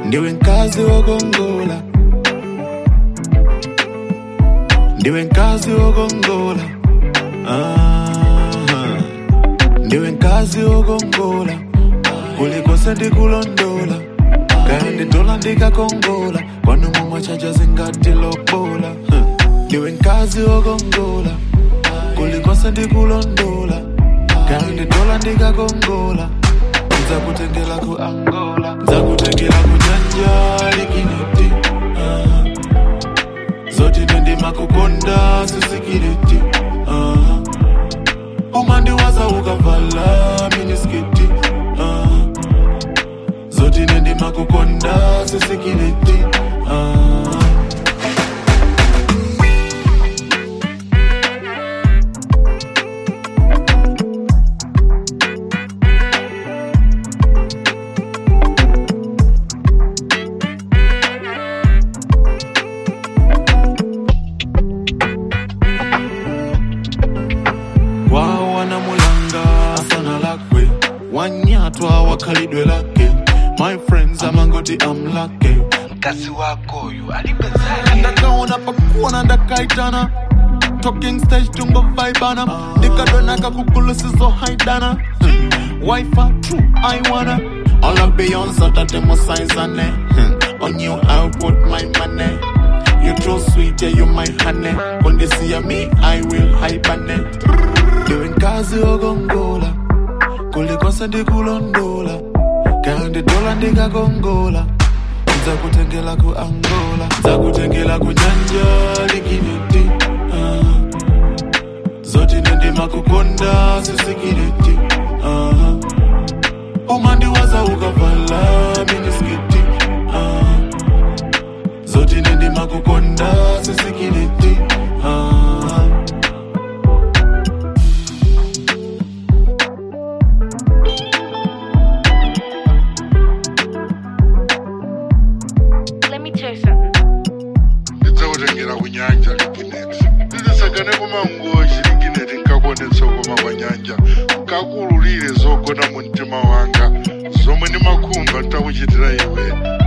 ndiwe mkazi wokongola ndiwe mkazi wokongola Aha. ndiwe mkazi wokongola kulikose ndikulondola kaya nditola ndikakongola kwanu momwe chaja zingati lobola Huh. ndiwe mkazi wokongola kulikose ndikulondola kaya nditola ndikakongola nzakutengela ku angola nzakutengela ku nyanja likineti Ah. zoti nendima kukonda sisikiliti uh. umandiwaza ukavala miniskiti uh. zoti nendima kukonda sisikiliti uh. wao wanamulanga sana lakwe wanyatwa wakhalidwe lake my friends amangoti amlake mkazi wako uyu alipezake ndakaona pakuona ndakaitana talking stage tungo vaibana ndikadonaka kugulusizo haidana hmm. wifa true i wanna all of beyonce tatemo saizane hmm. on you i'll put my money you too sweet yeah you my honey when they see me i will hibernate ndiwe mkazi wokongola kulikonse ndikulondola kaya nditola ndikakongola nzakutengela ku angola nzakutengela ku nyanja likineti uh. zoti nendima kukonda sisikiliti uh. umandiwaza ukavala miniskiti uh. zoti nendima kukonda sisikiliti uh. Let me tell you something. ndidzakutengera kunyanja likineti ndidisagane kumangoji likineti nkakuonetsa koma kwa nyanja nkakululire zogona mu mtima wanga zomwe ndimakhumba ntakuchitira iwe